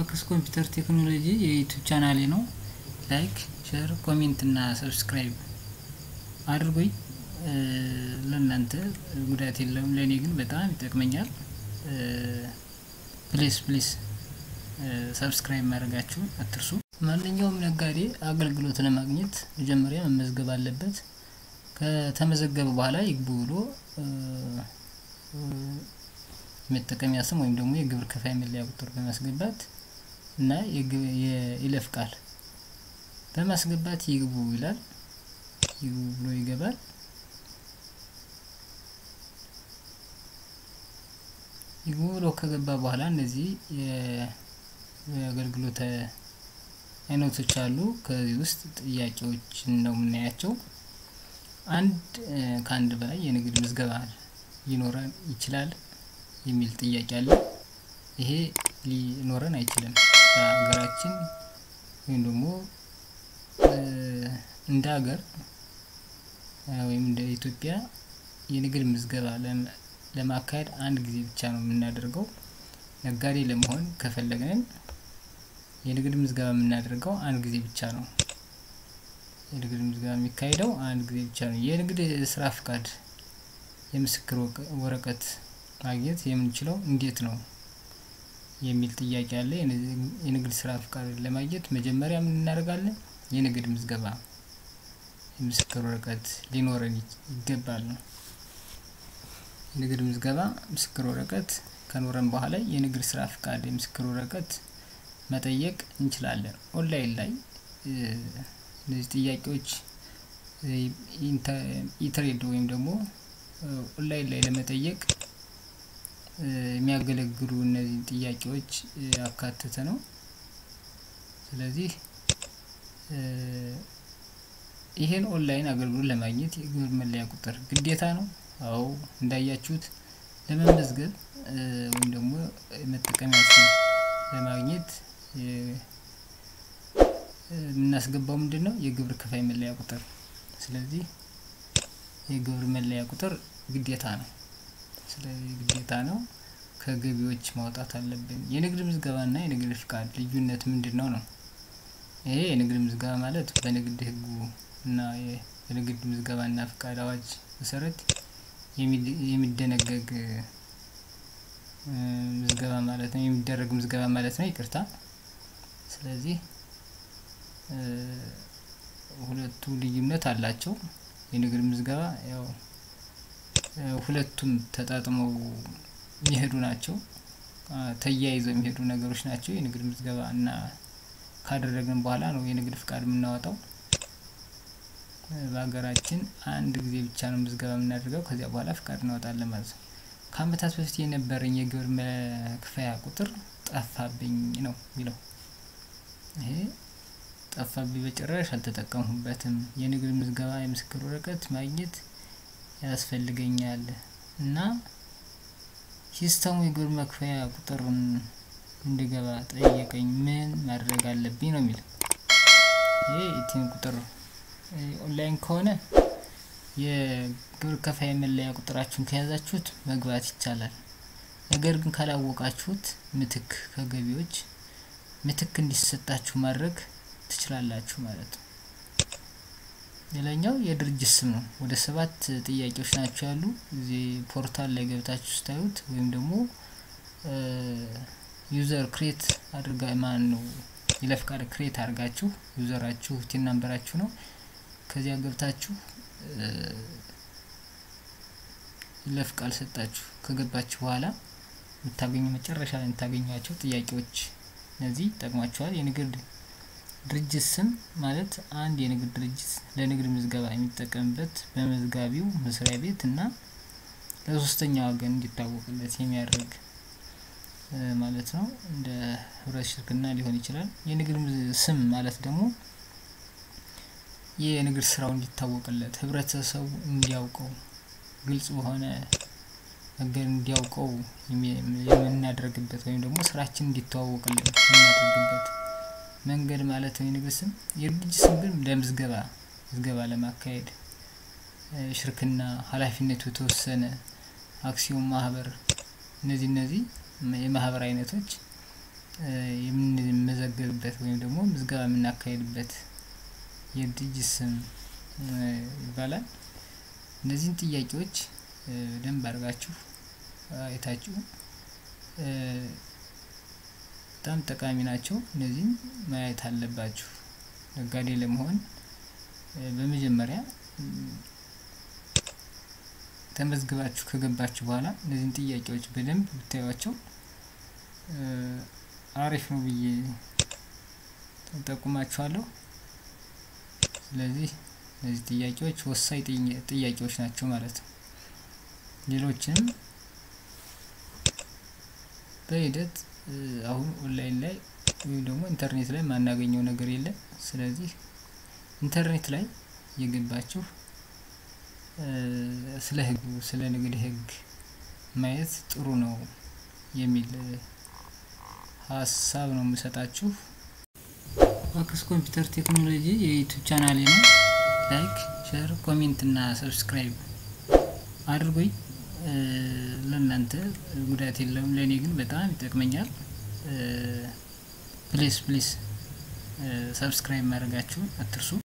ማክስ ኮምፒውተር ቴክኖሎጂ የዩቱብ ቻናሌ ነው። ላይክ፣ ሼር፣ ኮሜንት እና ሰብስክራይብ አድርጉኝ። ለእናንተ ጉዳት የለውም፣ ለእኔ ግን በጣም ይጠቅመኛል። ፕሊስ ፕሊስ ሰብስክራይብ ማድረጋችሁን አትርሱ። ማንኛውም ነጋዴ አገልግሎት ለማግኘት መጀመሪያ መመዝገብ አለበት። ከተመዘገበ በኋላ ይግቡ ብሎ የመጠቀሚያ ስም ወይም ደግሞ የግብር ከፋይ መለያ ቁጥር በማስገባት እና የይለፍ ቃል በማስገባት ይግቡ ይላል። ይግቡ ብሎ ይገባል። ይግቡ ብሎ ከገባ በኋላ እነዚህ የአገልግሎት አይነቶች አሉ። ከዚህ ውስጥ ጥያቄዎችን ነው የምናያቸው። አንድ ከአንድ በላይ የንግድ ምዝገባ ሊኖረን ይችላል የሚል ጥያቄ አለ። ይሄ ሊኖረን አይችልም። በሀገራችን ወይም ደግሞ እንደ ሀገር ወይም እንደ ኢትዮጵያ የንግድ ምዝገባ ለማካሄድ አንድ ጊዜ ብቻ ነው የምናደርገው። ነጋዴ ለመሆን ከፈለግን የንግድ ምዝገባ የምናደርገው አንድ ጊዜ ብቻ ነው። የንግድ ምዝገባ የሚካሄደው አንድ ጊዜ ብቻ ነው። የንግድ ስራ ፍቃድ የምስክር ወረቀት ማግኘት የምንችለው እንዴት ነው የሚል ጥያቄ አለ። የንግድ ስራ ፍቃድ ለማግኘት መጀመሪያ ምን እናደርጋለን? የንግድ ምዝገባ የምስክር ወረቀት ሊኖረን ይገባል ነው። የንግድ ምዝገባ ምስክር ወረቀት ከኖረን በኋላ የንግድ ስራ ፍቃድ የምስክር ወረቀት መጠየቅ እንችላለን። ኦንላይን ላይ እነዚህ ጥያቄዎች ኢትሬድ ወይም ደግሞ ኦንላይን ላይ ለመጠየቅ የሚያገለግሉ እነዚህ ጥያቄዎች ያካተተ ነው። ስለዚህ ይሄን ኦንላይን አገልግሎት ለማግኘት የግብር መለያ ቁጥር ግዴታ ነው። አዎ እንዳያችሁት ለመመዝገብ ወይም ደግሞ መጠቀሚያ ስም ለማግኘት የምናስገባው ምንድን ነው? የግብር ከፋይ መለያ ቁጥር። ስለዚህ የግብር መለያ ቁጥር ግዴታ ነው። ስለዚህ ግዴታ ነው። ከገቢዎች ማውጣት አለብን። የንግድ ምዝገባና የንግድ ፍቃድ ልዩነት ምንድን ነው ነው? ይሄ የንግድ ምዝገባ ማለት በንግድ ሕጉ እና የንግድ ምዝገባና ፍቃድ አዋጅ መሰረት የሚደነገግ ምዝገባ ማለት ነው። የሚደረግ ምዝገባ ማለት ነው። ይቅርታ። ስለዚህ ሁለቱ ልዩነት አላቸው። የንግድ ምዝገባ ያው ሁለቱም ተጣጥመው የሚሄዱ ናቸው። ተያይዘው የሚሄዱ ነገሮች ናቸው። የንግድ ምዝገባ እና ካደረግን በኋላ ነው የንግድ ፍቃድ የምናወጣው። በሀገራችን አንድ ጊዜ ብቻ ነው ምዝገባ የምናደርገው። ከዚያ በኋላ ፍቃድ እናወጣለን ማለት ነው። ከአመታት በፊት የነበረኝ የግብር መክፈያ ቁጥር ጠፋብኝ ነው የሚለው። ይሄ ጠፋብኝ በጭራሽ አልተጠቀምሁበትም። የንግድ ምዝገባ የምስክር ወረቀት ማግኘት ያስፈልገኛል እና ሲስተሙ የግብር መክፈያ ቁጥርን እንድገባ ጠየቀኝ። ምን ማድረግ አለብኝ ነው የሚለው። ይሄ የቲን ቁጥር ኦንላይን ከሆነ የግብር ከፋይ መለያ ቁጥራችሁን ከያዛችሁት መግባት ይቻላል። ነገር ግን ካላወቃችሁት ምትክ ከገቢዎች ምትክ እንዲሰጣችሁ ማድረግ ትችላላችሁ ማለት ነው። ሌላኛው የድርጅት ስም ነው። ወደ ሰባት ጥያቄዎች ናቸው ያሉ እዚህ ፖርታል ላይ ገብታችሁ ስታዩት ወይም ደግሞ ዩዘር ክሬት አድርጋ ማን ነው ይለፍ ቃል ክሬት አድርጋችሁ ዩዘራችሁ ቲን ናምበራችሁ ነው። ከዚያ ገብታችሁ ይለፍ ቃል ሰጣችሁ ከገባችሁ በኋላ የምታገኙ መጨረሻ ላይ የምታገኟቸው ጥያቄዎች እነዚህ ይጠቅሟችኋል። የንግድ ድርጅት ስም ማለት አንድ የንግድ ድርጅት ለንግድ ምዝገባ የሚጠቀምበት በመዝጋቢው መስሪያ ቤት እና ለሶስተኛ ወገን እንዲታወቅለት የሚያደርግ ማለት ነው። እንደ ህብረት ሽርክና ሊሆን ይችላል። የንግድ ስም ማለት ደግሞ የንግድ ስራው እንዲታወቅለት ህብረተሰቡ እንዲያውቀው ግልጽ በሆነ ነገር እንዲያውቀው የምናደርግበት ወይም ደግሞ ስራችን እንዲተዋወቅልን የምናደርግበት መንገድ ማለት ነው የንግድ ስም። የድርጅት ስም ግን ለምዝገባ ምዝገባ ለማካሄድ ሽርክና፣ ኃላፊነቱ የተወሰነ አክሲዮን ማህበር፣ እነዚህ እነዚህ የማህበር አይነቶች የምንመዘገብበት ወይም ደግሞ ምዝገባ የምናካሄድበት የድርጅት ስም ይባላል። እነዚህን ጥያቄዎች በደንብ አድርጋችሁ አይታችሁ በጣም ጠቃሚ ናቸው። እነዚህም ማየት አለባችሁ። ነጋዴ ለመሆን በመጀመሪያ ተመዝግባችሁ ከገባችሁ በኋላ እነዚህን ጥያቄዎች በደንብ ብታዩዋቸው አሪፍ ነው ብዬ ጠቁማችኋለሁ። ስለዚህ እነዚህ ጥያቄዎች ወሳኝ ጥያቄዎች ናቸው ማለት ነው። ሌሎችንም በሂደት አሁን ኦንላይን ላይ ወይም ደግሞ ኢንተርኔት ላይ ማናገኘው ነገር የለም። ስለዚህ ኢንተርኔት ላይ የገባችሁ ስለ ሕጉ ስለ ንግድ ሕግ ማየት ጥሩ ነው የሚል ሀሳብ ነው የምሰጣችሁ። ዋክስ ኮምፒውተር ቴክኖሎጂ የዩቱብ ቻናሌ ነው። ላይክ፣ ሼር፣ ኮሜንት እና ሰብስክራይብ አድርጉኝ። ለእናንተ ጉዳት የለውም፣ ለእኔ ግን በጣም ይጠቅመኛል። ፕሊስ ፕሊስ ሰብስክራይብ ማድረጋችሁን አትርሱ።